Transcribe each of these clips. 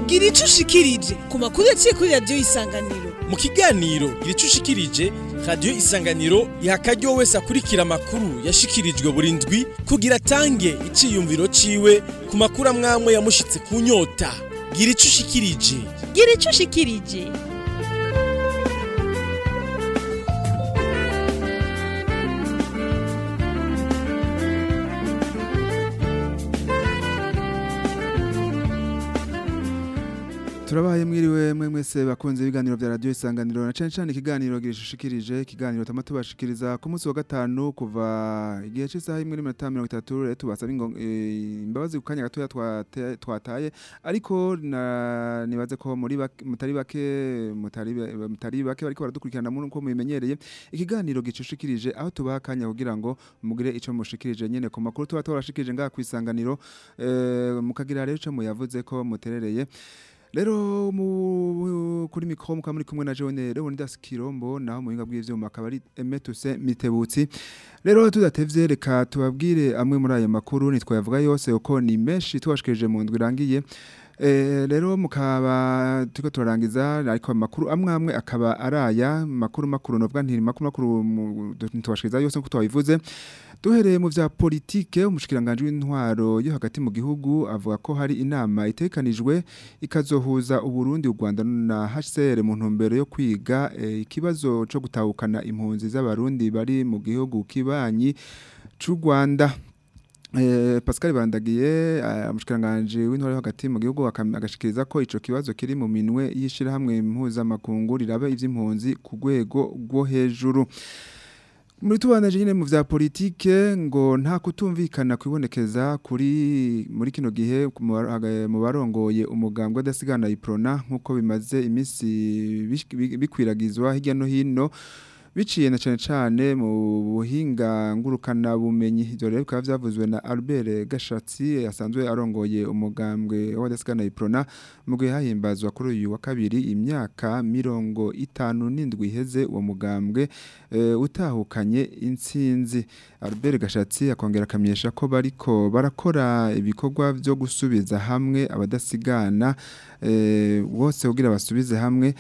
gira ico ushikirije ku makuru yaciye kuri radiyo y'isanganiro mu kiganiro gira ico ushikirije radiyo isanganiro iha akaryo wese akurikira amakuru yashikirijwe buri ndwi kugira atange iciyumviro ciwe ku makuru amwamwe yamushitse ku nyota gira ico ushikirije gira ico ushikirije turabaye mwiriwe mwe mwese bakunze ibiganiro vya radio isanganiro na cane cane ikiganiro girishushikirije ikiganiro tama tubashikiriza ku munsi wa gatanu kuva igihe c'isaha imwe n'iminota mirongo itatu rero tubasaba ingo- eh, imbabazi ku kanya gatoya twate- twataye ariko na- nibaze ko muri bake- mutari bake mutari be- mutari bake bariko baradukurikirana muri uko mubimenyereye ikiganiro gicushikirije aho tubaha akanya kugira ngo mugire ico mushikirije nyene ku makuru tuba twarashikirije ngaha kw'isanganiro eh, mukagira rero ico muyavuze ko muterereye Lero mu kuri mikro mukaba muri kumwe na Jone Leonidas Kirombo naho muhinga bw'ivyuma akaba ari Emetuse Mitebutsi. Lero tudatevye reka tubabwire amwe muri ayo makuru nitwayavuga yose uko ni menshi tubashikirije mu ndwi irangiye. Eh, rero mukaba turiko turarangiza ariko amakuru amwe amwe akaba araya makuru makuru novuga nti makuru makuru mu- ntitubashikiriza yose nkuko twabivuze duhereye mu vya politike umushikiranganje w'intwaro yo hagati mu gihugu avuga ko hari inama itekanijwe ikazohuza Uburundi u Rwanda na HCR mu ntumbero yo kwiga eh, ikibazo co gutahukana impunzi z'abarundi bari mu gihugu kibanyi c'u Rwanda Eh, Pascal Barandagiye umushikiranganje w'intore hagati mu gihugu akam- agashikiriza ko ico kibazo kiri mu minwe yishira hamwe mpuzamakungu rirabe ivy'impunzi ku rwego rwo hejuru muri tubanaje nyine mu vya politike ngo nta kutumvikana kwibonekeza kuri muri kino gihe mu bar- haga- mu barongoye umugambwe adasigana iprona nkuko bimaze iminsi bish- bi- bikwiragizwa hirya no hino biciye na cane cane mu buhinga ngurukana bumenyi ivyo rero bikaba vyavuzwe na Albert Gashatsi asanzwe arongoye umugambwe w'adasigana iprona mu gihe hahimbazwa kuri uyu wa kabiri imyaka mirongo itanu n'indwi iheze uwo mugambwe eh, utahukanye intsinzi Albert Gashatsi akongera akamenyesha ko bariko barakora ibikorwa vyo gusubiza hamwe abadasigana eh, bose kugira basubize hamwe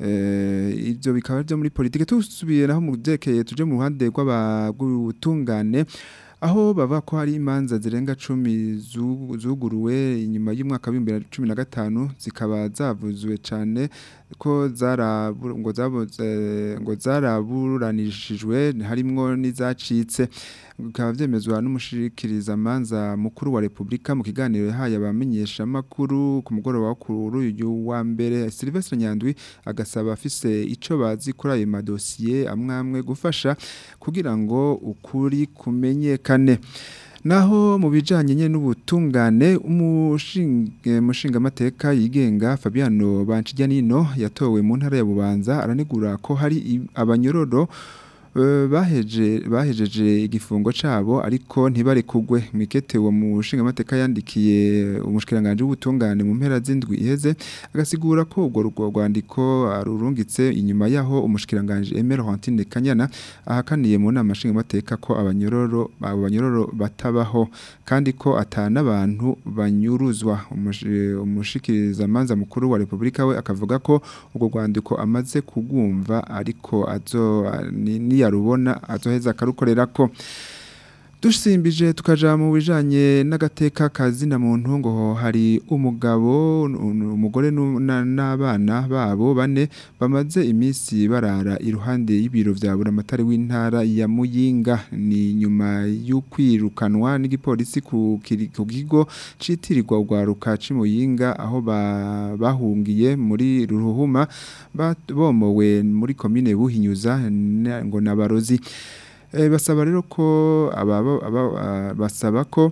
eh, ivyo bikaba byo muri politike tusubiye naho mu vyerekeye tuje mu ruhande rw'abagutungane aho bava ko hari imanza zirenga cumi zu- zuguruwe inyuma y'umwaka w'ibihumbi bibiri na cumi na gatanu zikaba zavuzwe cane ko zarabu- ngo zabuze- ngo zaraburanishijwe harimwo n'izacitse bikaba vyemezwa n'umushikirizamanza mukuru wa Republika mu kiganiro yahaye abamenyesha makuru ku mugoroba wo kuri uyu wa mbere Sylvestre Nyandwi agasaba afise ico bazi kuri ayo madosiye amwamwe gufasha kugira ngo ukuri kumenyekane Naho mu bijanye nyene n'ubutungane umushinga mushinga mateka yigenga Fabiano Bancijyanino yatowe mu ntara ya Bubanza aranegura ko hari i- abanyororo eh, baheje bahejeje igifungo cabo ariko ntibari kugwe mwikete uwo mushinga mateka yandikiye umushikiranganje w'ubutungane mu mpera z'indwi iheze agasigura ko urwo rwo rwandiko arurungitse inyuma yaho umushikiranganje Aimé Laurentine Kanyana ahakaniye mu nama nshinga mateka ko abanyororo abo banyororo batabaho kandi ko atana abantu banyuruzwa Umushi- umushikirizamanza mukuru wa Republika we akavuga ko urwo rwandiko amaze kugumva ariko azo ni- niyarubona azoheza akarukorerako dusimbije tukaja mu bijanye n'agateka kazina muntu ngo hari umugabo un- umugore nu- na- n'abana babo bane bamaze iminsi barara iruhande y'ibiro vya buramatari w'intara ya Muyinga ni nyuma y'ukwirukanwa n'igipolisi ku kiri- ku kigo citirirwa urwaruka c'Imuyinga aho ba- bahungiye muri Ruhuma bat- bomowe muri komine Buhinyuza na- ngo nabarozi Eh, basaba rero ko ababa aba- ah, basaba ko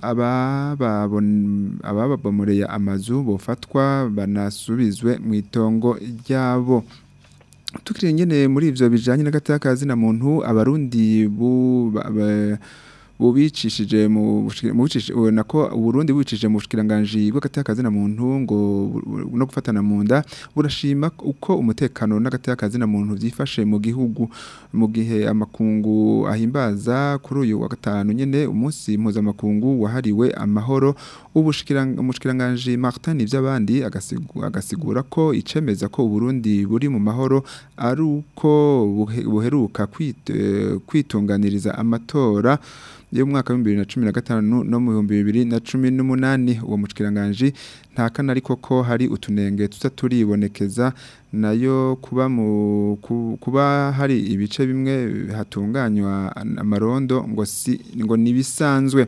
abababon- abababomoreye amazu bofatwa banasubizwe mu itongo ryabo tukiri nyene muri ivyo bijanye n'agataka na muntu abarundi bu ba- ba- bubicishije mu bushiki- mu bucishi- nako uburundi bubicishije mu bushikiranganje bw'agataka na muntu ngo bu- no no gufatana mu nda burashima uko umutekano n'agateka na muntu byifashe mu gihugu mu gihe amakungu ahimbaza kuri uyu wa gatanu nyene umunsi mpuzamakungu wahariwe amahoro ubushikiranganje Martin ivy'abandi agasigu- agasigura ko icemeza ko Burundi buri mu mahoro ari uko buhe- buheruka kwit- eh, kwitunganiriza amatora yo mu mwaka wa 2015 no mu 2018 uwo mushikiranganje nta kana ariko ko hari utunenge tuza turibonekeza nayo kuba mu ku- kuba hari ibice bimwe hatunganywa amarondo ngo si ngo nibisanzwe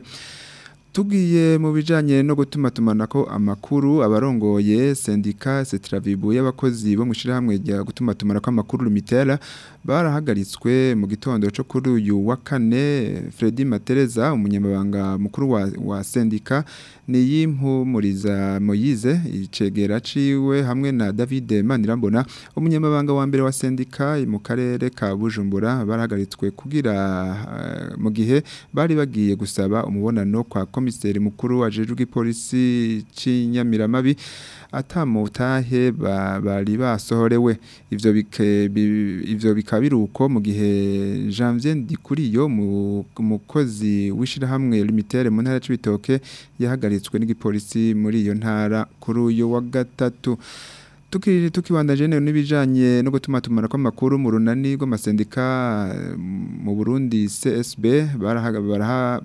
Tugiye mu bijanye no gutuma tumanako amakuru abarongoye sendika Setravibu y'abakozi bo mu shirahamwe rya gutuma tumanako amakuru Lumitera barahagaritswe mu gitondo cyo kuri uyu wa kane Freddy Matereza umunyamabanga mukuru wa, wa sendika ni yimpumuriza Moyize icegera ciwe hamwe na David Manirambona umunyamabanga wa mbere wa sendika mu karere ka Bujumbura barahagaritswe kugira uh, mu gihe bari bagiye gusaba umubonano kwa komiseri mukuru ajejwe ipolisi c'inyamiramabi atamutahe ba- bari basohorewe ivyo bike bi- ivyo bikaba biruko mu gihe Janvier Ndikuriyo mu mukozi w'ishirahamwe Limitere mu ntara c'ibitoke yahagaritswe n'igipolisi muri iyo ntara kuri uyu wa gatatu Tuki tukibandanje nero nibijanye no gutuma tumana kwa makuru mu runani rw'amasendika eh, mu Burundi CSB barahaga baraha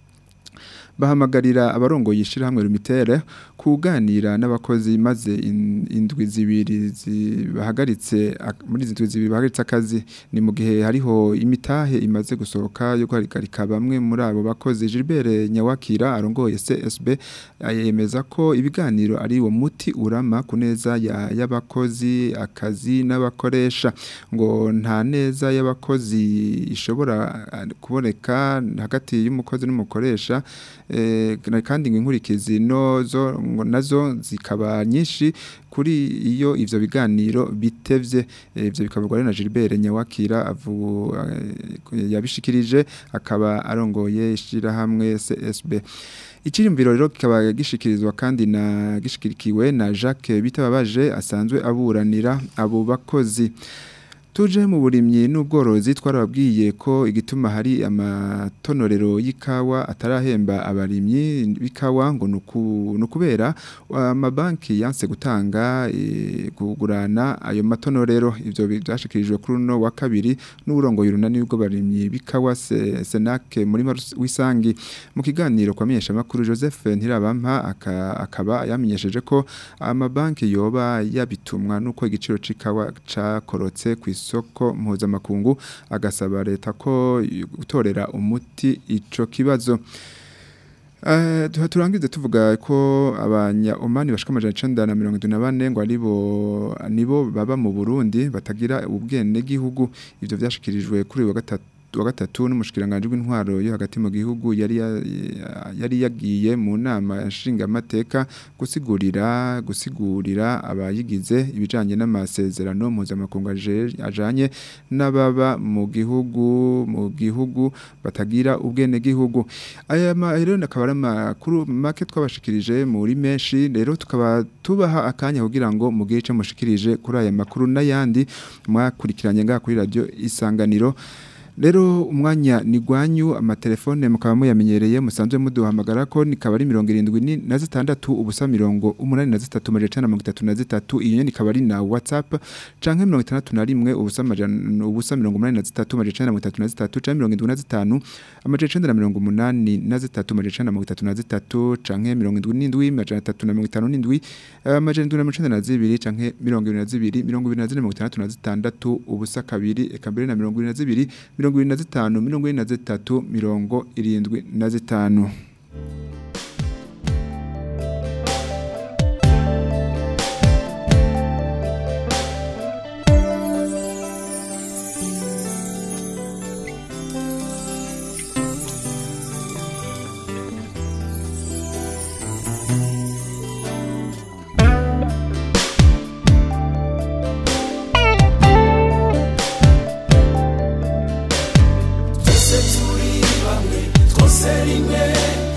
bahamagarira abarongoye ishirahamwe Lumitere kuganira n'abakozi maze in- indwi zibiri zi- bahagaritse ak- muri izi ndwi zibiri bahagaritse akazi ni mu gihe hariho imitahe imaze gusohoka yo guhagarika bamwe muri abo bakozi Gilbert Nyawakira arongoye CSB yemeza ko ibiganiro ari uwo muti urama ku neza ya- y'abakozi akazi n'abakoresha ngo nta neza y'abakozi ishobora ah, kuboneka hagati y'umukozi n'umukoresha eh, na- kandi ngo inkurikizi nozo ngo nazo zikaba nyinshi kuri iyo ivyo biganiro bitevye Eh, ivyo bikavugwa rero na Gilbert Nyawakira avu eh, yabishikirije akaba arongoye ishirahamwe CSB Icyiyumviro rero kikaba gishikirizwa kandi na gishikirikiwe na Jacques Bitababaje asanzwe aburanira abo bakozi Tuje mu burimyi n'ubworozi twarababwiye ko igituma hari amatonorero y'ikawa atarahemba abarimyi b'ikawa ngo nuku- nukubera amabanki yanse gutanga eh, kugurana ayo matonorero ivyo byashikirijwe kuri no wa kabiri n'uburongo y'urunani bw'abarimyi b'ikawa Se- Senake muri Marus- wisangi mu kiganiro kwa menyesha makuru Joseph Ntirabampa aka- akaba yamenyesheje ko amabanki yoba yabitumwa nuko igiciro c'ikawa cakorotse ku isoko mpuzamakungu agasaba leta ko gutorera umuti ico kibazo Uh, turangize tuvuga ko abanya Omani bashika amajana icenda na mirongo itatu na bane ngo aribo nibo baba mu Burundi batagira ubwene gihugu ivyo vyashikirijwe kuri uyu wa gatatu wa gatatu n'umushikiranganje w'intwaro yo hagati mu gihugu yari ya- yari yagiye mu nama nshinga amateka gusigurira gusigurira abayigize ibijanye n'amasezerano mpuzamakungu aje- ajanye n'ababa mu gihugu mu gihugu batagira ubwene gihugu aya ma- rero akaba ari amakuru make twabashikirije muri menshi rero tukaba tubaha akanya kugira ngo mugire icyo mushikirije kuri aya makuru n'ayandi mwakurikiranye ngaha kuri radio isanganiro Rero umwanya ni gwanyu amatelefone mukaba muyamenyereye musanzwe muduhamagara ko nikaba ari 76 ubusa 83 majana 33 iyo nyene ikaba ari na WhatsApp canke 61 ubusa majana ubusa 83 majana 33 canke 75 amajana 183 majana 33 canke 77 majana 357 amajana 192 canke 22 22 ubusa kabiri eka mbere na 22 mirongo irindwi na zitanu mirongo ine na zitatu mirongo irindwi na zitanu twese turi bamwe twose rimwe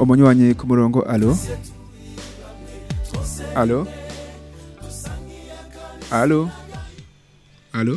umunywanyi ku murongo alo alo alo alo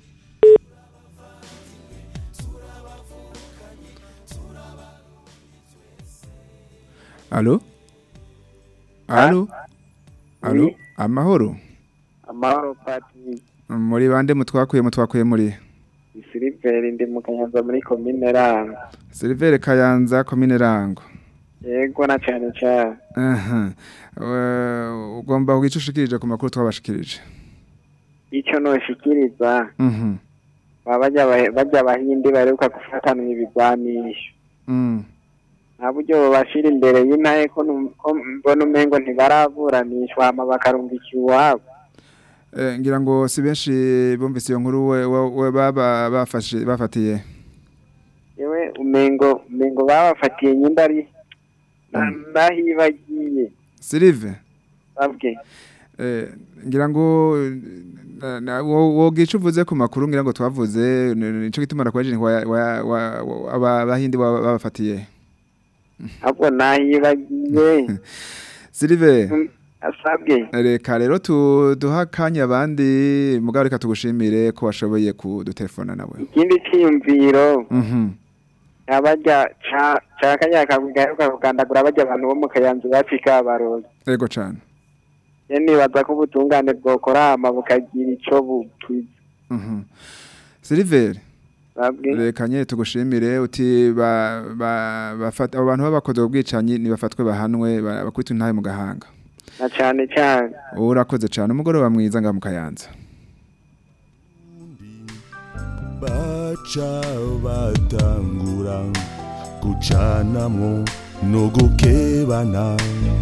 alo alo alo Oui. amahoro amahoro pati muri bande mutwakuye mutwakuye muri siliveri ndi mu kanyanza muri komine rango Silvere Kayanza komine Rango yego na cane cane aha Eh, ugomba kugica ushikirije ku makuru twabashikirije ico noshikiriza mhm baba barya abahe- barya abahindi baheruka gufatanwa ibigwanisho mm nta buryo bobashira imbere y'intahe ko num- ko mbona umengo ntibaraburanishwa hama bakarungika iwabo Eh, ngira ngo si benshi bumvise iyo nkuru we, we, we baba bafashe bafatiye yewe umengo umengo babafatiye nyimba ari na- ndahibagiye Silive babwe eh, ngira ngo na- na- wo- wogica uvuze ku makuru ngira ngo twavuze ni- nico gituma nakwaje wa, wa, wa, wa, aba bahindi baba- babafatiye ahubwo nahibagiye Silive Mm, asabwe Reka rero tu- duha akanya abandi mugabo reka tugushimire ko washoboye kudutelefona nawe. ikindi ciyumviro Mhm. abarya ca ca kanya kagaruka kugandagura barya abantu bo mu kayanza bacika abarozi Ego cane. ye nibaza ko ubutungane bwokora hama bukagira ico bukiza Mhm. Silver, babwe reka nyene tugushimire uti ba ba bafata abo bantu babakoze ubwicanyi nibafatwe bahanwe ba- bakwita intahe mu gahanga. na cane cane Urakoze cane umugoroba mwiza nga mu kayanza. baca batangura gucanamwo no gukebana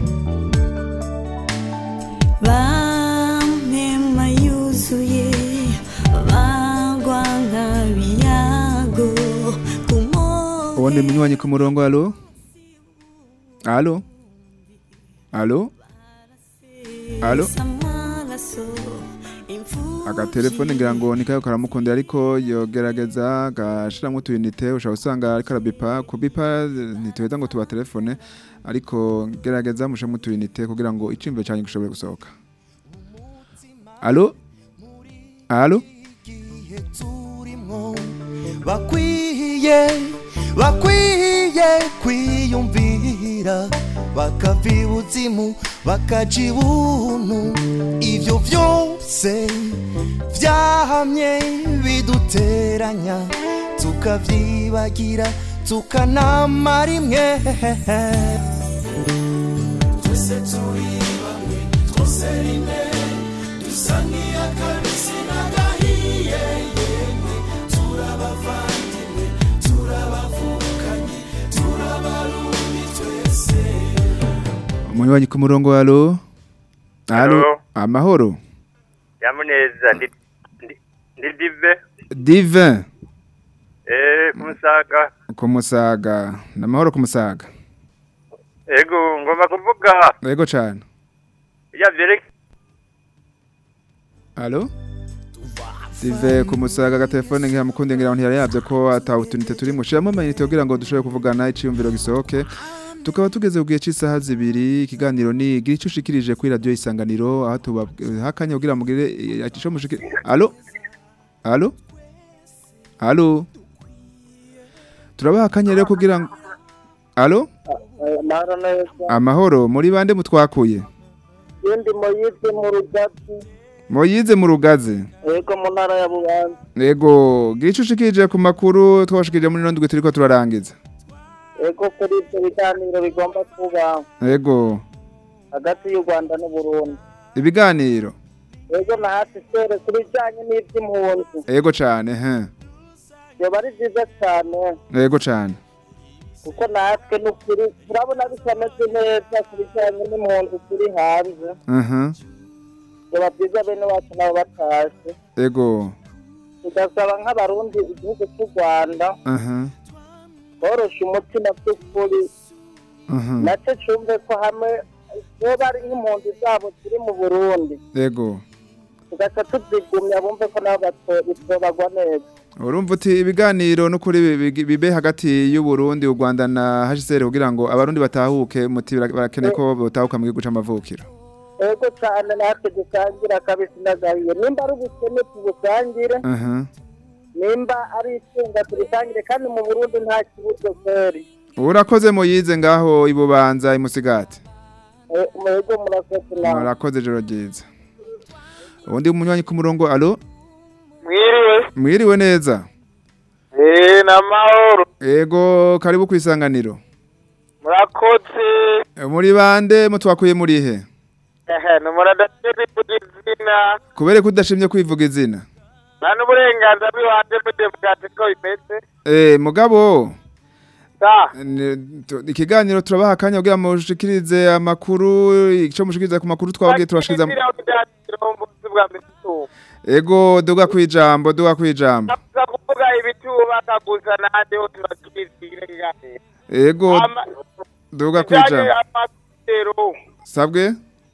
Bamema yuzuye bagwa nk'abiyago ku Uwundi munywanyi ku murongo alo? Alo? Alo? Alo? agatelefone ngira ngo nikayo karamukundira ariko yogerageza gashiramwo utuyinite ushobora usanga ariko arabipa kubipa ntituheza ngo tuba telefone ariko gerageza mushemwo utuyinite kugira ngo icimviro cyanyu gishobore gusohoka alo alo igihe turimwo bakwiye bakwiye kwiyumvira bakava ibuzimu bakaja ibuntu ivyo vyose vyahamye biduteranya tukavyibagira tukanamara imwe twese turi bamwe twose rimwe dusa nk'iy'akabisi n'agahiye yemwe turabavandimwe turabavukanye turabarundi twese umunywanyi ku murongo alo alo Alo. amahoro yamuneza ndi ndi- ndi dive divin eh kumusaga ku musaga namahoro ku musaga ego ngomba kuvuga ego cane ya vyereke Alo? Dive ku musaga agatelefone ngira mukunde ngira ngo ntiyari ko atawutunite turi mu shiramo amayinite kugira ngo dushobore kuvugana iciyumviro gisohoke tukaba tugeze ku gihe cy'isaha zibiri ikiganiro ni gira icyo ushikirije kuri radiyo isanganiro aho tuba hakanya kugira mugire icyo mushikirije alo alo alo turabaha akanya rero kugira ngo alo amahoro neza amahoro muri bande mutwakuye ndi moyize mu rugati moyize mu rugaze yego mu ntara ya bubanza Ego, gira icyo ushikirije ku makuru twabashikirije muri ndwi turiko turarangiza. yego kuri ibyo biganiro bigomba kuba Ego, hagati y'u rwanda n'uburundi ibiganiro. yego na hasi sere ku bijyanye n'iby'impunzi Ego cane, he. byaba ari byiza cyane Ego cane. kuko natwe n'ukuri turabona bitameze neza ku bijyanye n'impunzi turi hanze Mhm. byaba byiza bene wacu nabo batashe Ego. tugasaba nk'abarundi igihugu cy'u rwanda Mhm. borosha umutima by'ukuri Mhm. nacyo cyumve ko hamwe niba ari nk'impunzi zabo ziri mu burundi Ego. tugaca tuzigumya bumve ko nabo bato- bitobagwa neza urumva uti ibiganiro n'ukuri bi- bi- bibe hagati y'u Burundi u Rwanda na HCR kugira ngo abarundi batahuke muti bara- barakeneye ko botahuka mu gihugu c'amavukiro ego cyane natwe dusangira kabisi n'agahiye nimba ari ubukene tubusangire aha nimba ari itunga turisangire kandi mu burundi nta kibuzo kweri urakoze muyize ngaho ibubanza imusigati Eh, mwego murakoze nawe murakoze joro ryiza ubundi umunywanyi ku murongo alo mwiriwe mwiriwe neza eh namahoro ego karibu kwisanganiro murakoze muri bande mutwakuye muri he ehe numuradashiri kugizina kubere ko udashimye kwivuga izina nta n'uburenganzira bw'ibanze muri demokarasi ko bimeze eh mugabo sa ni- tu- ikiganiro turabaha akanya kugira ngo mushikirize amakuru ico mushikiriza ku makuru twabwiye turashikiriza ubuzi bwa mbere tuba ego duga kwijambo duga kwijambo navuga kuvuga ibitubaka gusa nandeho turakizire kiganiro ego duga kwijambo amasero sabwe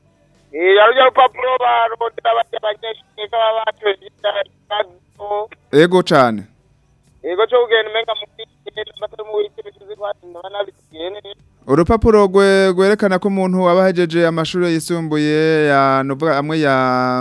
eh yarujya urupapuro barondera bajya abanyeshuri ko baba batoye ikibazo ego cane yego cyo kugenda umenga mu kigenda batari mu wiki bituzi kwatinda banabitiye urupapuro rwe- rwerekana ko umuntu aba ahejeje amashuri yisumbuye ya novuga amwe ya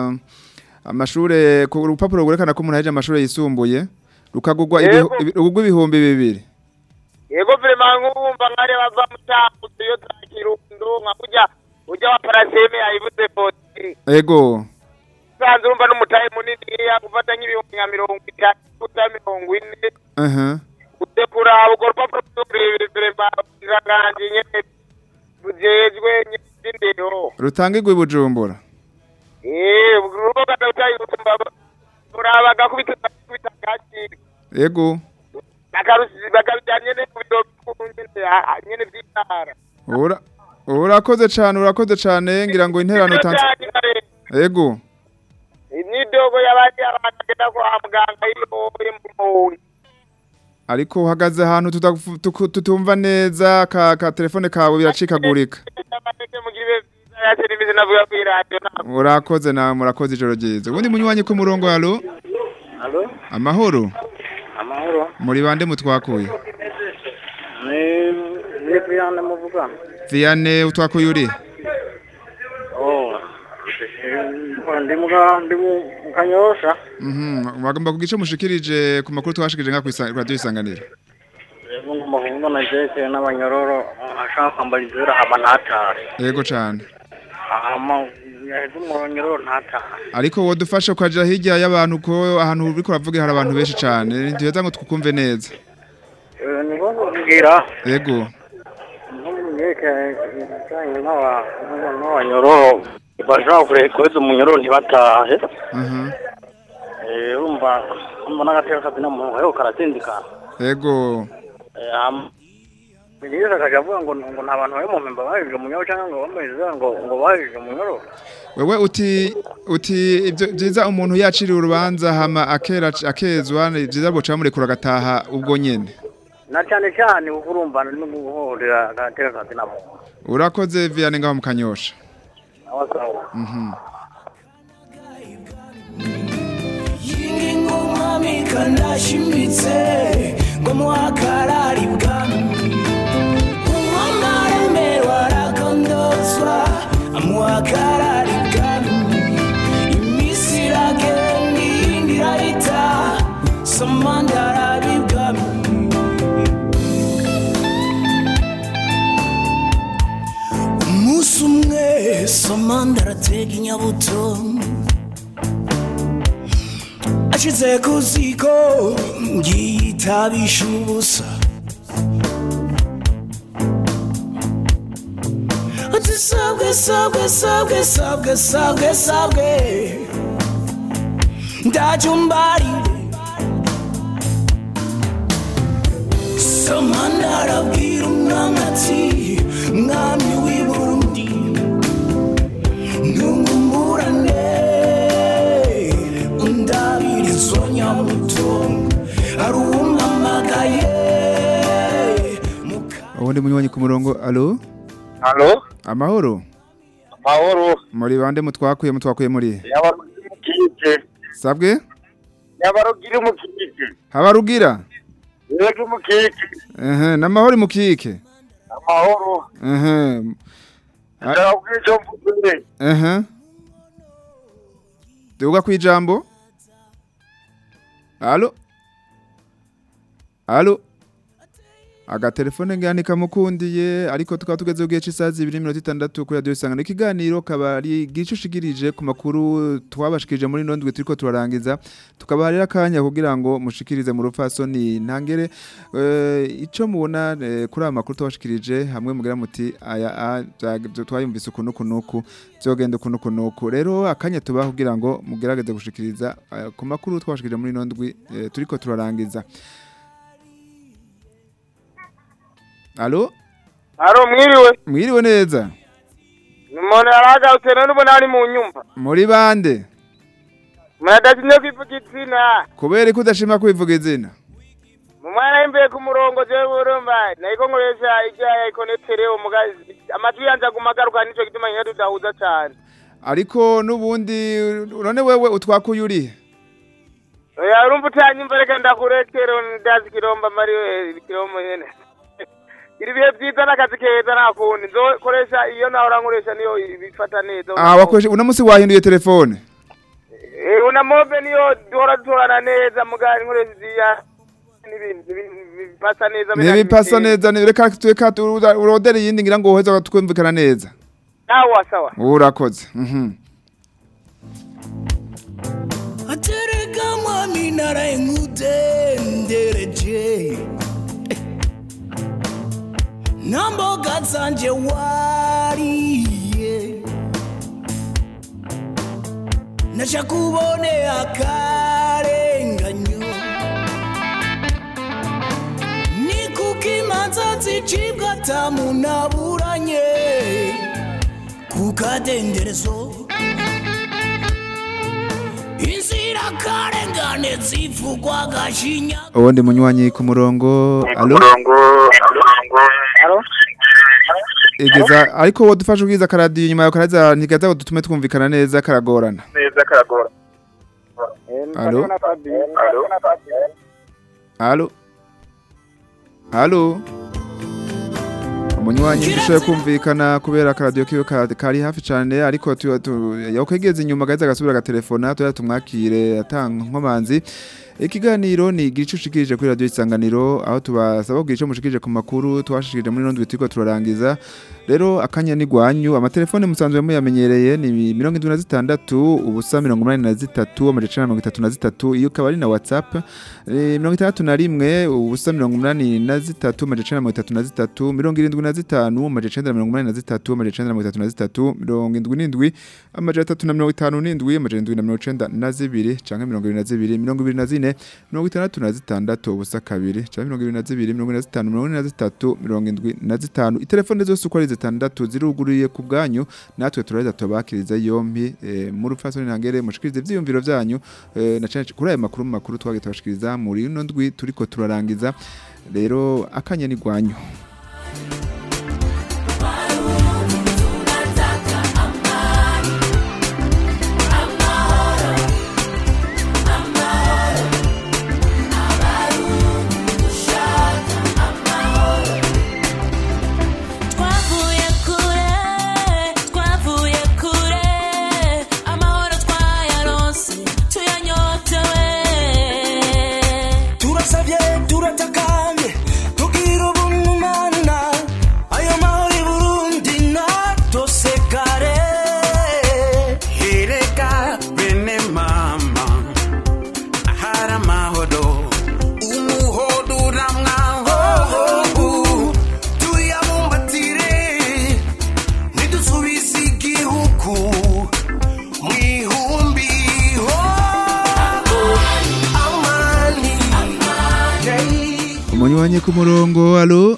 amashure ku urupapuro rwerekana ko umuntu ahejeje amashuri yisumbuye rukagurwa ibihu- Yego. ibi- rugurwa ibihumbi bibiri yego vrema nk'ubumva nkari bava mu cyakuze iyo za kirundo nka kurya urya wa paraseme yayibuze boti ego usanze urumva n'umutahe munini gufata nk'ibihumbi nka mirongo itanu guta mirongo ine aha utekura urwo rupapuro rw'uburebure vrema iranganje nyene bujejwe nyindero rutangirwa i bujumbura eh urubuga ndawutayirumva urabaga kubita kubita kaciri ego akarusi bakabijyanye ne ku biro bikuru nyene ah, nyene vy'intara ura urakoze cane urakoze cane ngira ngo interano utanze ego imyidogo y'abandi abantu bagenda kwa muganga iyo uri mu muntu ariko uhagaze ahantu tutafu- tuku- tutumva neza ka, ka telefone kawe biracikagurika amateke mugira ibihe vyiza yace n'imizi navuga kuri radiyo ntabwo urakoze nawe murakoze ijoro ryiza ubundi munywanyi ku murongo halo Halo, amahoro amahoro. muri bande mutwakuye Ni ni Brian muvuga. viane utwakuye uri Oh. Eh, Ndi muga ndi mu kanyosha. Mhm, bagomba kugice mushikirije ku makuru twashikirije nka ku radio isanganiro Yego ngomba kuvuga na Jesse n'abanyororo ashaka kwambara izera hama ntatare. yego cane Hama yaheze umunyororo ntatare. ariko wodufasha ukaja hirya y'abantu ko ahantu uriko uravuga hari abantu benshi cane ntiheza ngo twukumve neza Eh, Ni ko kugira yego nk'umweke cyane n'aba n'abanyororo bashaka kureka umunyororo ntibatahe. aha Eh, urumva urumva n'agateka kazi n'umuntu ariko karatindikana. yego Ministre akaja avuga ngo ngo nta bantu bari mu mpemba bahejwe mu nyoro cyangwa ngo bameze ngo ngo bahejwe mu nyoro. wewe uti uti ibyo byiza umuntu yaciriye urubanza hama akera akezwa ni byiza boca bamurekura agataha ubwo nyene Na cyane cyane uko urumva no guhorera agateka kazi na muntu. urakoze viane ngaho mu kanyosha Abasawa. mhm ingoma kanashimitse ngo muhakarari bwami umwana aremerwa arakondozwa amuhakarari bwami iminsi iragenda iyindi irahita samanda arabibwami umunsi umwe samanda aratega inyabuto ashize ku ziko yitabisha ubusa ati sabwe sabwe sabwe sabwe sabwe sabwe ndajumbarire samana arabwira umwami ati mwami w'i burundi ntungumburane undabirizo nyamuto hari uwumpamagaye ubundi munywanyi ku murongo alo halo amahoro mahoro muri bande mutwakuye mutwakuye muri he? yaba mukije sabwe yabarugira umukike habarugira yego umukike ehe namahoro mukike amahoro ehe ndababwira icyo mvuze ehe duga kwijambo Allo Allo agatelefone ngani kamukundiye ariko tukaba tugeze ugiye cy'isaha 2:60 kuri radio isangano ikiganiro kabari gicushigirije ku makuru twabashikije muri nondwe turiko turarangiza tukaba rero akanya kugira ngo mushikirize mu rupfasoni ntangere eh, ico mubona eh, kuri aya makuru twabashikirije hamwe mugira muti aya a- bya- twayumvise ukuntu kunuku byogenda ukuntu kunuku rero akanya tubaho kugira ngo mugerageze gushikiriza eh, ku makuru twabashikirije muri nondwe eh, turiko turarangiza Allo haro mwiriwe mwiriwe neza umuntu yaragarutse none ubona ari mu nyumba muri bande muradasinye kwivuga izina kubera ko udashima kwivuga izina mu mwana y'imbere ku murongo jewe urumva nariko nkoresha irya ya ikonetere umugazi amajwi yanje aguma agaruka nico gituma nyine tudahuza cane ariko n'ubundi none wewe utwakuye urihe oya urumva utanyumva reka ndakurekere ndazi kiromba mari kirombo nyene iri ibihe vyiza n'akazi keza nta kundi nzokoresha iyo nahora nkoresha niyo bifata neza ah wakoresha uno munsi wahinduye telefone Eh, una mobe niyo duhora dutorana neza mugari nkoresha iziya n'ibindi bi- bipasa neza ntibipasa neza ni- reka reka tu- urodere iyindi ngira ngo uheze twumvikana neza sawa sawa urakoze mhm atereka mwami narayenkudendereje namboga zanje wariye naja kubone akarenganyo ni kuko imanza zicibwa atamunaburanye ku kadenderezo inzira karengane zivugwa gashinya ubundi munywanyi ku murongo alo igeza ariko wowe dufashe ubwiza karadiyo inyuma yawe karaza ntigaza ngo dutume twumvikana neza karagorana neza karagora Alo? Halo? Halo? Umunywanyi ndushoye kumvikana kubera akaradiyo kiwe ka- kari hafi cyane ariko tu- tu- yakwegeza inyuma gaheza agasubira agatelefona tuya tumwakire atanga nkomanzi ikiganiro ni igice ushikirije kuri radiyo isanganiro aho tubasaba kugira icyo mushikirije ku makuru twashikirije muri rondwi turiko turarangiza rero akanya ni gwanyu amatelefone musanzwe muyamenyereye ni mirongo indwi na zitandatu ubusa mirongo umunani na zitatu amajana mirongo itatu na zitatu iyo ukaba ari na whatsapp eh, mirongo itandatu na rimwe ubusa mirongo umunani na zitatu amajana mirongo itatu na zitatu mirongo irindwi na zitanu amajana mirongo umunani na zitatu amajana mirongo itatu na zitatu mirongo indwi n'indwi amajana atatu na mirongo itanu n'indwi amajana indwi na mirongo icenda na zibiri canke mirongo ibiri na zibiri mirongo ibiri na zine mirongo itandatu na zitandatu ubusa kabiri canke mirongo ibiri na zibiri mirongo ine na zitanu mirongo ine na zitatu mirongo indwi na zitanu itelefone zose uko ari zitandatu ziruguruye ku bwanyu natwe turaheza tubakiriza yompi eh, mu rupfasoni ntangere mushikirize ivyiyumviro vyanyu eh, na cane kuri aya makuru makuru twagiye tubashikiriza muri ino ndwi turiko turarangiza rero akanya ni gwanyu Twavuye kure, twavuye kure, amahoro twayaronse, tuyanyotewe. turasabye turatakambye tugira ubumana ayo mahoro i burundi natosekare hereka bene mama ahari amahoro umuhodo uramwahobu tuyabumbatire nidusubize igihugu mu ihumbi ho amani umunywanyi ku murongo alo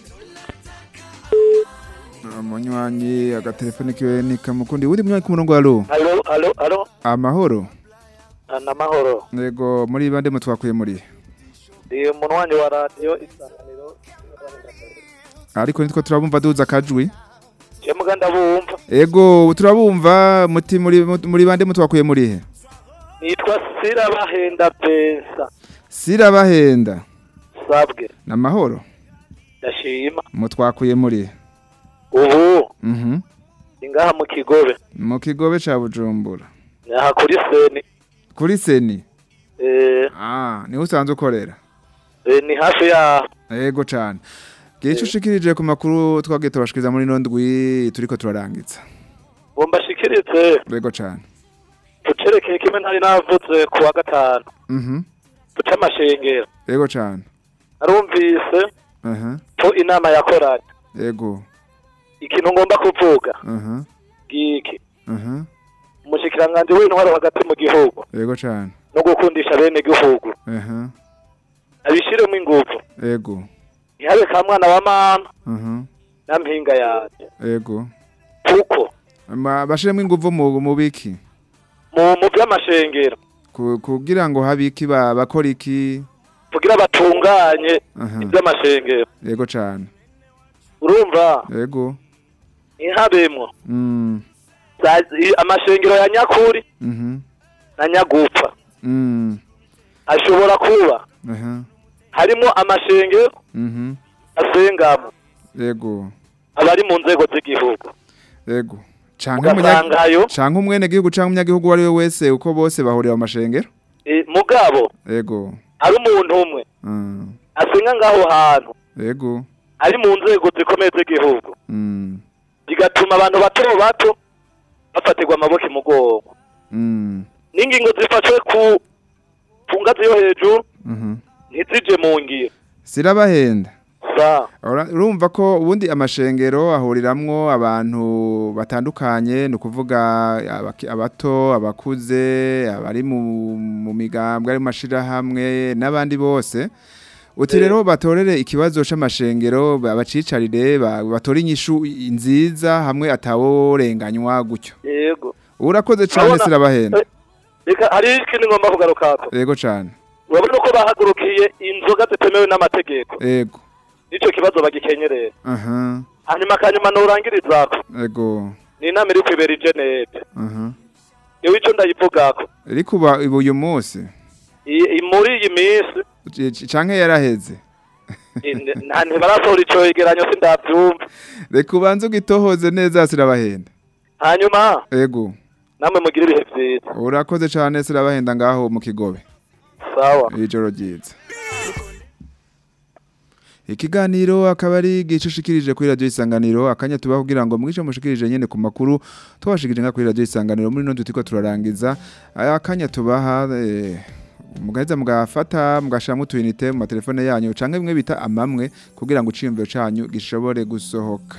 umunywanyi agatelefone kiwe ni kamukundi wundi munywanyi ku murongo alo alo alo alo amahoro namahoro yego muri bande mutwakuye muri ndi umunwanyi wa radiyo isanganiro ariko nitwo turabumva duza akajwi jemuga ndabumva ego turabumva muti muri muri bande mutwakuye muri he nitwa sirabahenda bensa sirabahenda sabwe namahoro ndashima mutwakuye muri ubu mhm ingaha mu kigobe mu kigobe ca bujumbura aha kuri seni kuri seni eh, ah niho usanzwe ukorera eh, ni hafi yaho yego cane gice ushikirije ku makuru twagiye tubashikiriza muri ino ndwi turiko turarangiza ngo mbashikirize yego cane tucerekeye kimwe ntari navuze ku wa gatanu mhm duce amashengero yego cane narumvise aha ko inama yakoranye yego ikintu ngomba kuvuga aha giki aha umushikiranganji w'intwaro hagati mu gihugu yego cane no gukundisha bene gihugu aha abishiremo ingufu yego ntihabe ka mwana wa mama aha na mpinga yanje yego kuko Ma- bashiremo inguvu mu mu biki mu mu by'amashengero Ku- kugira ngo habiki ba- bakora iki kugira batunganye aha iby'amashengero yego cane urumva yego ntihabemwo mm za- i- amashengero ya nyakuri mhm na nyagupfa mm ashobora kuba aha harimo amashengero mhm asengamo yego abari mu nzego z'igihugu yego canke Ugasangayo. umunya- canke umwene gihugu canke umunyagihugu uwo ari we wese uko bose bahurira mu mashengero Eh, mugabo yego ari umuntu umwe mm asenga ngaho hantu yego ari mu nzego zikomeye z'igihugu mm bigatuma abantu bato bato bafatirwa amaboko imugongo mm n'ingingo zifashwe ku ku ngazi yo hejuru mhm ntizije mu ngiro sirabahenda sa Ora- urumva ko ubundi amashengero ahuriramwo abantu batandukanye ni ukuvuga abaki- abato abakuze abari mu mu migambwe ari mu mashirahamwe n'abandi bose uti rero batorere ikibazo c'amashengero ba- bacicarire ba- batore inyishu nziza hamwe ataworenganywa gutyo yego urakoze cane Urabona- sirabahenda Eh, reka hari ikindi ngomba kugarukako yego cane urabona ko bahagurukiye inzoga zitemewe n'amategeko yego nicyo kibazo bagikenyerera aha hanyuma akanyuma nurangirizako yego ni inama iri kwibera i geneve aha niwe ico ndayivugako ariko uba ubu uyu munsi I- i- muri iyi minsi c- c- canke yaraheze i- n- nta ntibarasohora ico yegeranyo sindavyumva reka ubanze ugitohoze neza sirabahenda hanyuma ego namwe mugire ibihe vyiza urakoze cane sirabahenda ngaho mu kigobe sawa ijoro ryiza ikiganiro akaba ari igice ushikirije kuri radiyo isanganiro akanya tuba kugira ngo mwice mushikirije nyene ku makuru twabashikirije nga kuri radiyo isanganiro muri no tutiko turarangiza aya akanya tubaha eh, mugaheza mugafata mugashiramo utuyinite mu matelefone yanyu canke bimwe bita amamwe kugira ngo iciyumviro canyu gishobore gusohoka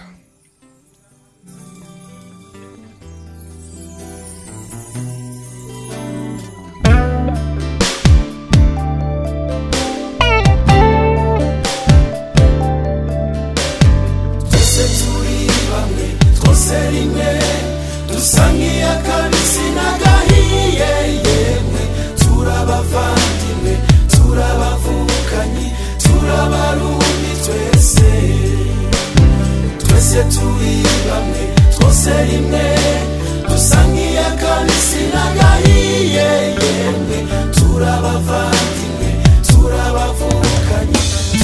twese turi bamwe twose rimwe dusa nk'iy'akabisi n'agahiye yemwe turabavandimwe turabavukanye turabarundi twese twese turi bamwe twose rimwe dusa nk'iy'akabisi n'agahiye yemwe turabavandimwe turabavukanye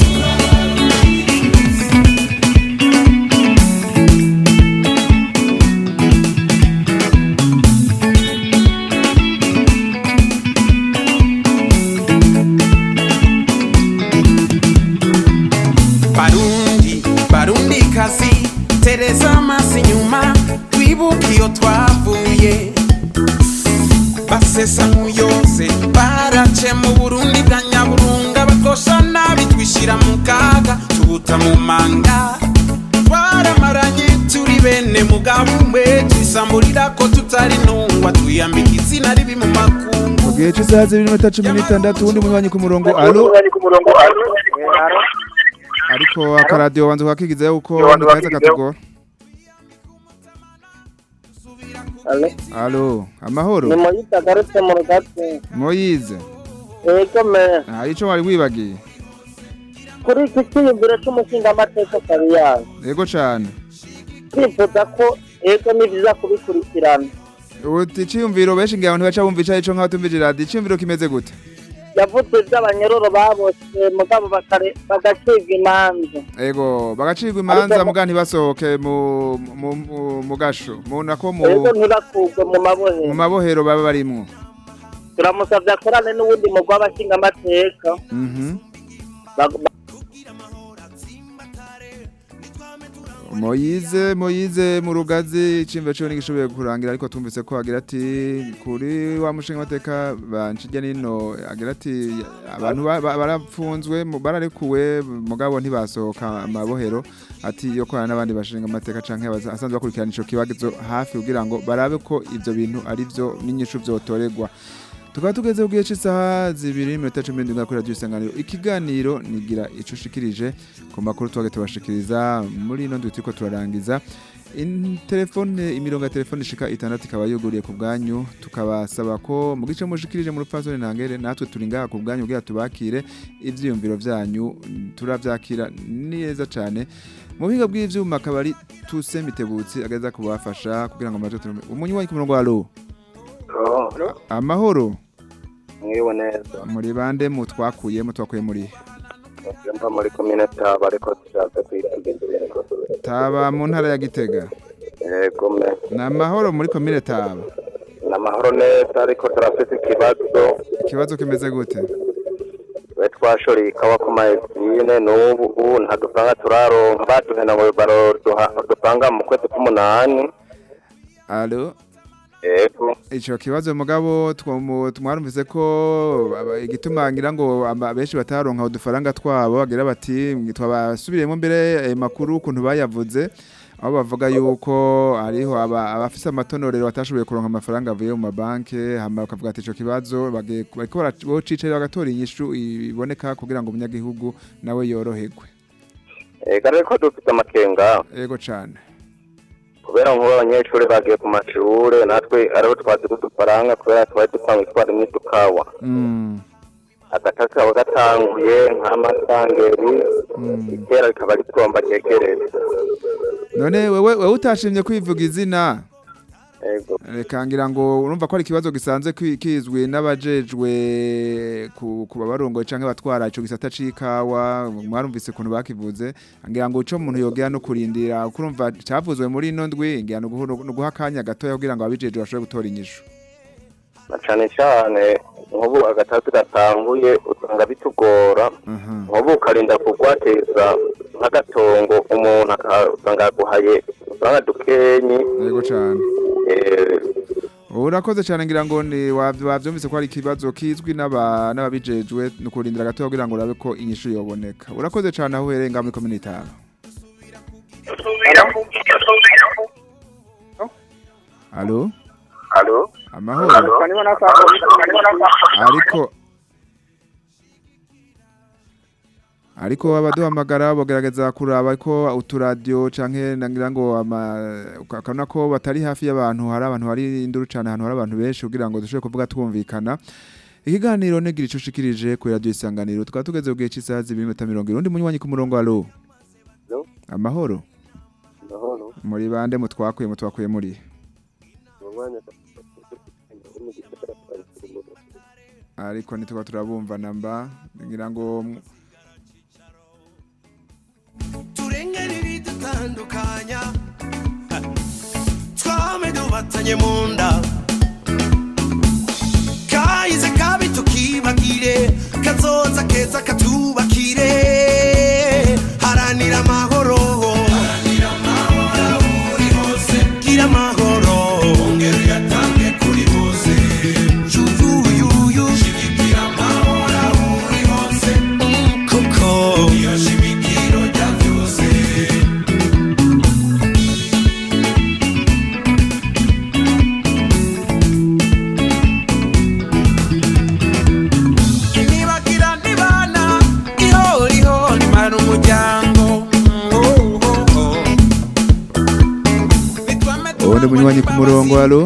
barundi barundi kazi tereza amaso inyuma twibuke iyo twavuye basesa nk'uyose barace mu burundi bwa nyaburunga bakosha nabi twishyira mu kaga tubuta mu manga twaramaranye turi bene mugabo umwe twisamburira ko tutari ntungwa twiyambika izina ribi mu makungu mu gihe cy'isaha zibiri n'iminota cumi n'itandatu uwundi munywanyi ku murongo alo ariko akaradiyo wanze kuhakigiza yuko ntikaheza katugora alo amahoro ni moyita agarutse mu rugatsi moyize yego me hari ico wari wibagiye kuri iki cyiyumviro cy'umushingamateka kabiyanga yego cane twifuza ko yego ni byiza kubikurikirana uti iciyumviro benshi ngira abantu baca bumva ico nk'aho tumvije radio iciyumviro kimeze gute yavuze iby'abanyororo baboshe mugabo bakare- bagacibwa imanza ego bagacirwa imanza muga ntibasohoke mu mu- mu- mu gasho mu nako mu rero ntibakugwe mu mu mabohero mabohero baba barimwo turamusabye akorane n'uwundi mugwi w'abashingamateka Mhm. Bag- Moyize Moyize mu rugazi icimve cyo nigishoboye kurangira ariko tumvise ko agira ati kuri wa mushinga mateka banshije nino agira ati abantu ba- ba- barapfunzwe mu- bararekuwe mugabo ntibasohoka amabohero ati yo kwana n'abandi bashinga amateka canke abaza- asanzwe bakurikirana ico kibazo hafi kugira ngo barabe ko ivyo bintu ari vyo n'inyishu vyotorerwa tukaba tugeze ku gihe cy'isaha zibiri n'iminota cumi n'indwi kuri radiyo isanganiro ikiganiro nigira ico ushikirije ku makuru twage tubashikiriza muri ino ndwi turiko turarangiza In- telefone imirongo ya telefone ishika itandatu ikaba yuguriye ku bwanyu tukabasaba ko mu gice mushikirije mu rupfasoni ntangere natwe turi ngaha ku bwanyu kugira tubakire ivyiyumviro vyanyu turavyakira neza cane mu buhinga bw'ivyuma akaba ari tuse mitebutsi ageza kubafasha kugira ngo amaze umunyi wanyu ku murongo wa alo amahoro mwiwe neza muri bande mu twakuye mu twakuye muri mba muri komine taba ariko dushaka kwitegera taba mu ntara ya gitega yego me ni amahoro muri komine taba ni amahoro neza ariko turafite ikibazo ikibazo kimeze gute we twashoreye ikawa ku mayesine n'ubu ubu nta dufaranga turaronka baduhena ngo baroduha udupanga mu kwezi k'umunani alo yego ico kibazo mugabo twamu- mwarumvise ko aba- igituma ngira ngo aba- benshi bataronka udufaranga twabo bagira bati twabasubiriyemo mbere ayo makuru ukuntu bayavuze aho bavuga yuko hariho aba- abafise amatonorero batashoboye kuronka amafaranga avuye mu mabanke hama bakavuga ati ico kibazo bagiye- bariko bara- bocicarira bagatora inyishu iboneka kugira ngo umunyagihugu nawe yoroherwe yego ariko dufite amakenga yego cane kubera nk'ubu abanyeshuri bagiye ku mashure natwe ariho twazi udufaranga kubera twari dusanzwe twarimo udukawa Mm. agataka kaba gatanguye nk'amasangeri itera rikaba ritomba ryegereye none wewe wewe utashimye kwivuga izina yego reka ngira ngo urumva ko ari ikibazo gisanzwe ki- kizwi n'abajejwe ku ku babarongoye canke batwara ico gisata c'ikawa mwarumvise ukuntu bakivuze ngira ngo ico umuntu yogera no kurindira kuko urumva cavuzwe muri ino ndwi ngira no guha- no guha akanya gatoya kugira ngo ababijejwe bashobore gutora inyishu na cane cane nk'ubu agatatu gatanguye usanga bitugora nk'ubu ukarinda kugwateza nk'agatongo umuntu akasanga yaguhaye udufaranga dukenyi yego cane eh, urakoze cane ngira ngo ni wavy- wavyumvise ko ari ikibazo kizwi n'aba- n'ababijejwe no kurindira gatoya kugira ngo urabe ko inyishu yoboneka urakoze cane aho uhereye ngaho muri komine itanu Alo? Alo? Amahoro? Ariko Ariko abaduhamagara bogerageza kuraba ko uturadio canke nangira ngo ama akana ko batari hafi y'abantu hari abantu hari induru cane ahantu hari abantu benshi kugira ngo dushobore kuvuga twumvikana ikiganiro negira ico ushikirije ku radio isanganiro tukaba tugeze ku gihe cy'isaha zibiri n'iminota mirongo irindwi munywanyi ku murongo alo Alo? amahoro Amahoro. muri bande mutwakuye mutwakuye muri Mu mwanya ariko ntituba turabumva namba ngira ngo turengere ibidutandukanya twame dubatanye mu nda kahize kabi tukibagire kazoza keza katubakire haranira amahoro gira amahoro ongera uyatange kuri bose yuyuyuyu shigikira amahoro aho uri hose kuko iyo shimikiro rya byose nibagira nibana ihoriho nimara umuryango ubundi munywanyi ku murongo alo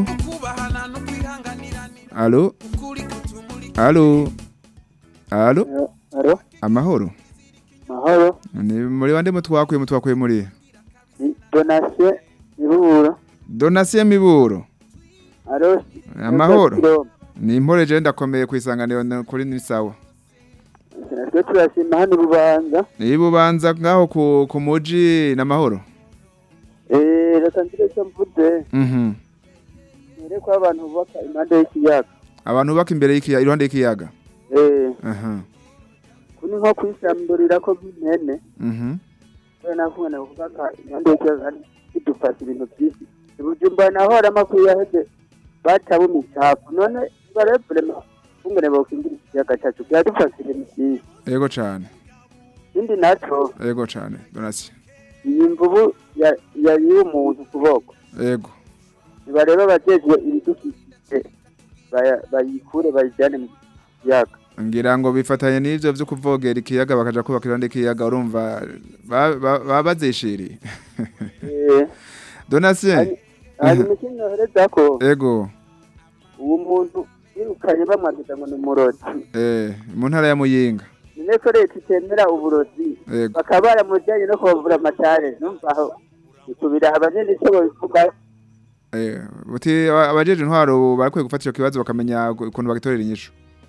alo alo alo Alo? amahoro Mahoro? ni muri bande mutwakuye mutwakuye muri Donatien Ibura. donasiyo miburo aro amahoro ni impore je ndakomeye kwisanganiro na- kuri ni sawa natwe turashima hano urubanza ni bubanza ngaho ku ku muji n'amahoro eh reka ngire icyo mvuze mhm nire ko abantu bubaka impande y'ikiyaga abantu baka imbere y'ikiyaga iruhande y'ikiyaga eh aha kuni nko kwisamburira ko nk'impene mhm kubera nakubona kubaka impande y'ikiyaga kandi bidufasha ibintu byinshi ibujumba naho hari amakuru yaheze bataba imicafu none barevrema kungene bokingira ikiyaga cyacu byadufasha ibintu byinshi yego cane ikindi naco yego cane donasi iyi mvubu ya- yariye umuntu ukuboko yego nibareba abajejwe ibidukikije baya- bayikure bayijyane mu kiyaga ngira ngo bifatanye n'ivyo vyo kuvogera ikiyaga bakaja kubaka iruhande y'ikiyaga urumva ba- ba- baba bazishiriye Eh, donatien hanyuma ikindi nohereza ko yego uwo muntu yirukanye bamwandika ngo ni umurozi eh mu ntara ya muyinga none ko leta itemera uburozi yego bakaba baramujyanye no kubavura amatare numva aho ikubira abanini icyo babivuga eh buti aba- abajeje intwaro barakwiye gufata ico kibazo bakamenya gu- ukuntu bagitorera inyishu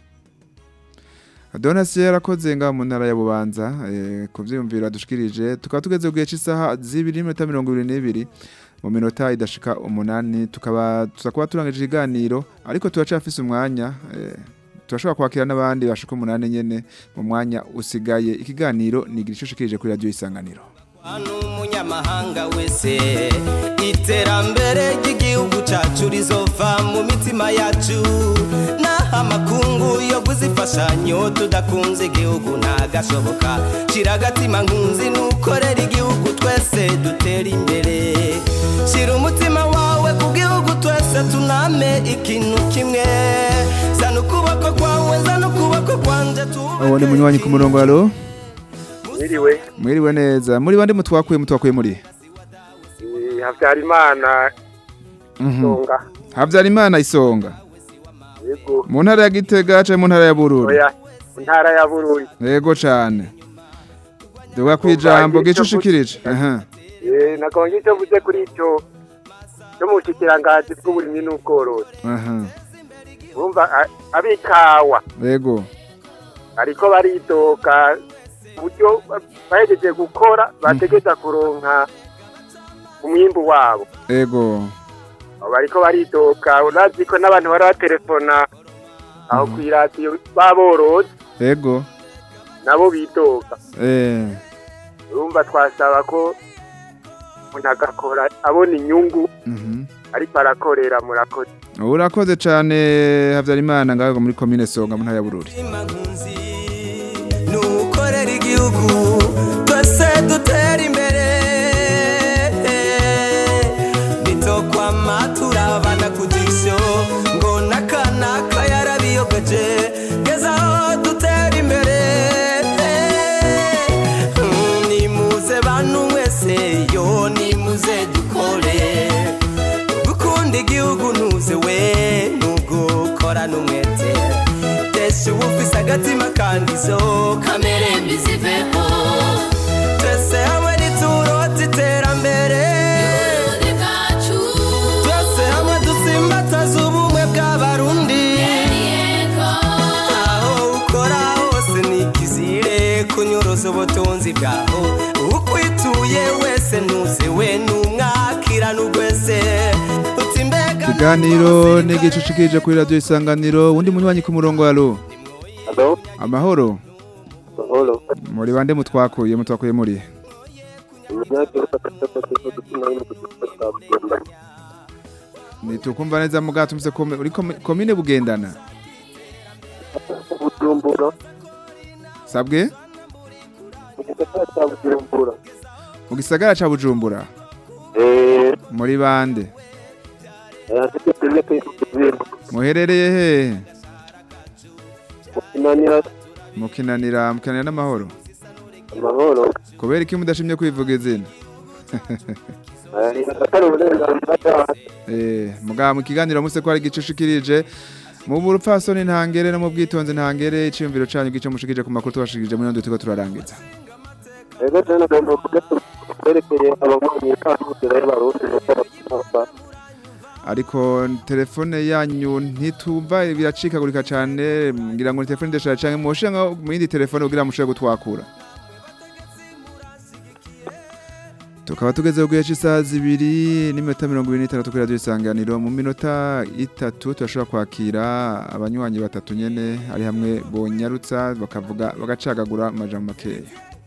Donasi yarakoze nga mu ntara ya Bubanza eh, ku vyiyumviro adushikirije tukaba tugeze ku gihe cy'isaha zibiri n'iminota mirongo ibiri n'ibiri mu minota idashika umunani tukaba tuzakuba turangije ikiganiro ariko turacafise umwanya eh, turashobora kwakira n'abandi bashika umunani nyene mu mwanya usigaye ikiganiro ni igice ushikirije kuri radio isanganiro umunyamahanga wese iterambere ry'igihugu cyacu rizova mu mitima yacu naho amakungu yo kuzifashanyo tudakunze igihugu ntagashoboka shira agatima nkunzi nukorera igihugu twese dutera imbere shira umutima wawe ku gihugu twese tuname ikintu kimwe zana ukuboko kwawe zana ukuboko kwanje uwo ni munywanyi ku murongo halo mwiriwe mwiriwe neza muri bande mutwakuye mutwakuye muri Eh, habyarimana Mhm. songa Habyarimana isonga yego mu ntara ya Gitega canke mu ntara ya Bururi oya ntara ya bururi yego cane duga kwijambo gice ushikirije aha Eh, nakonje icyo mvuze kuri icyo cyo mu bushikiranganji bw'uburimyi n'ubworozi aha urumva a- ab'ikawa yego ariko baridoka uburyo ba- bahejeje gukora bategeza kuronka umwimbu wabo yego Abo bariko baridoka urazi ko n'abantu bari baterefona aho kw'iradiyo baborozi yego nabo bidoga eh urumva twasaba ko umuntu agakora abona inyungu mhm ariko arakorera murakoze urakoze cane Habyarimana ngaho muri commune Songa mu ntara ya Bururi nukorera igihugu twese dutera imbere nitokwama turabana ku jisho ngo nakanaka yarabiyogeje gezaho dutera imbere Mm, nimuze bantu mwese yo nimuze dukore gukunda igihugu ntuze we nugukora n'umwete tesha uba ufise agatima kandi zo kamere mbi ziveho twese hamwe niturota iterambere twese hamwe dusimbataza ubumwe bw'abarundi aho ukora hose ni ikizire kunyuruza ubutunzi bwaho ukwituye wese ntuze we numwakira n'ugwese uti mbega ikiganiro ni igice ushikirije kuri radio isanganiro undi munywanyi ku murongo halo Halo amahoro mahoro muri bande mutwakuye mutwakuye muri umunyagihugu atatu dutuma no kudufata nitukumva neza mugato tumse kome uri komi- komine bugendana bujumbura sabwe mu gisagara cya bujumbura mu gisagara ca Bujumbura eh muri bande afite kimwe kwifuzira muherereye hehe kinanira mukinanira mukinanira n'amahoro amahoro kubera iki mudashimye kwivuga izina atari uburenganzira bwacu eh mugabo mu kiganiro muse ko ari igice ushikirije mu burupfasoni ntangere no mu bwitonzi ntangere iciyumviro canyu gice mushikirije ku makuru tubashikirije muri ndo turiko turarangiza rero cyane agomba kugatwerekeye ababonye kandi y'abarundi ariko telefone yanyu ntitumva biracikagurika cyane ngira ngo ni telefone ndashaka cyane mushira nko mu yindi telefone kugira mushobore gutwakura tukaba tugeze ku gihe cy'isaha zibiri n'iminota mirongo ibiri n'itandatu kuri radiyo isanganiro mu minota itatu turashobora kwakira abanywanyi batatu nyene ari hamwe bonyarutsa bakavuga bagacagagura amajambo makeya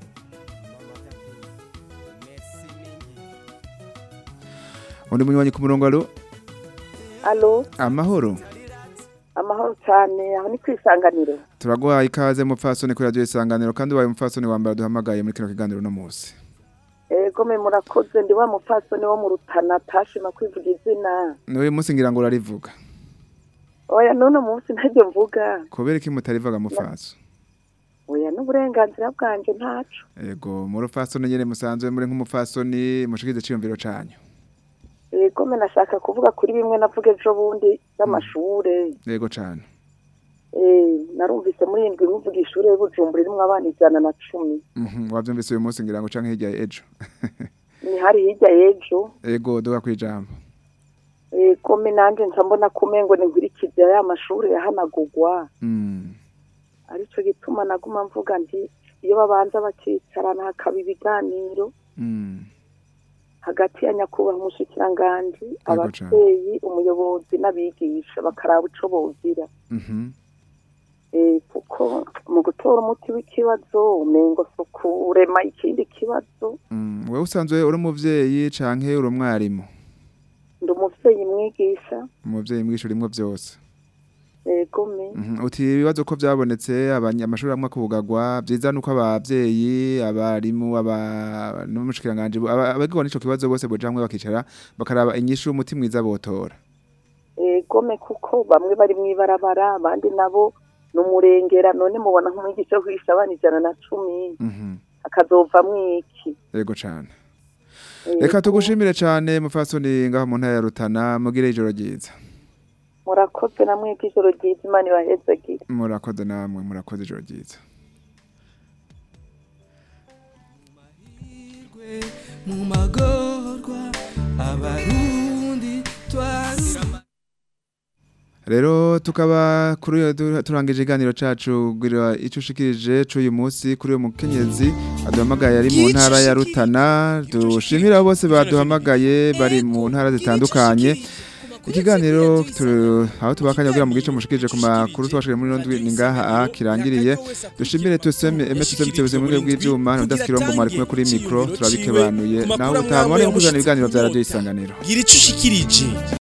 undi munywanyi ku murongo alo alo amahoro amahoro cyane aho ni ku isanganiro turaguhaye ikaze mupfasoni kuri radiyo isanganiro kandi ubaye umupfasoni wa mbere duhamagaye muri kino kiganiro uno munsi ego me murakoze ndi wa mupfasoni wo mu rutana atashima kwivuga izina n'uyu munsi ngira ngo urarivuga oya none munsi ntajya mvuga kubera iki mutarivuga mupfaso oya n'uburenganzira bwanjye ntaco ego mu rupfasoni nyene musanzwe muri nk'umupfasoni mushikize ciyumviro canyu ego me nashaka kuvuga kuri bimwe navuga ejo bundi by'amashure ego cane Eh, narumvise muri indwi muvuga ishure y'ubujumbura irimwo abana ijana na cumi Mhm, wavyumvise uyu munsi ngira ngo canke hirya ejo ni hari hirya y'ejo ego duga kwijambo ego me nanje nca mbona kumengo ninkurikije ya mashure yahanagurwa Mm, arico gituma naguma mvuga nti iyo babanza bakicarana hakaba ibiganiro mm, hagati ya nyakubahwa umushikiranganji cane. abavyeyi umuyobozi n'abigisha bakaraba ico bogira mhm, Eh, kuko mu gutora umuti w'ikibazo umengo si ukurema ikindi kibazo mm. wewe usanzwe uri umuvyeyi canke uri umwarimu ndi umuvyeyi mwigisha umuvyeyi mwisho urimwo vyose ego me Mhm, uti ibibazo ko vyabonetse abanya- amashuri amwe akugagwa vyiza nuko abavyeyi abarimu aba n'umushikiranganje aba- abagirwa n'ico kibazo bose boja hamwe bakicara bakaraba inyishu umuti mwiza botora ego me kuko bamwe bari mw'ibarabara abandi nabo ni umurengera none mubona nk'umwigisha wo kwigisha abana ijana na cumi Mhm, akazovamwo iki ego cane Ego. reka tugushimire cane mufasoni ngaho mu ntara ya Rutana mugire ijoro ryiza murakoze namwe ijoro ryiza imana ibahezagire murakoze namwe murakoze ijoro ryiza mu magorwa abarundi twarura rero tukaba kuri uyu du- turangije iganiro cacu gira ico ushikirije c'uyu munsi kuri uyu mukenyezi aduhamagaye ari mu ntara ya Rutana dushimira abo bose baduhamagaye bari mu ntara zitandukanye ikiganiro turu- aho tubakanya kugira mu gice mushikirije ku makuru twashikije muri ndwi ni ngaha a kirangiriye dushimire tuseme emetse tuseme mu bwego bw'ivyuma n'udaskirombo mwari kumwe kuri mikro turabikebanuye naho utamubone kuzana ibiganiro vya radio isanganiro gira ico ushikirije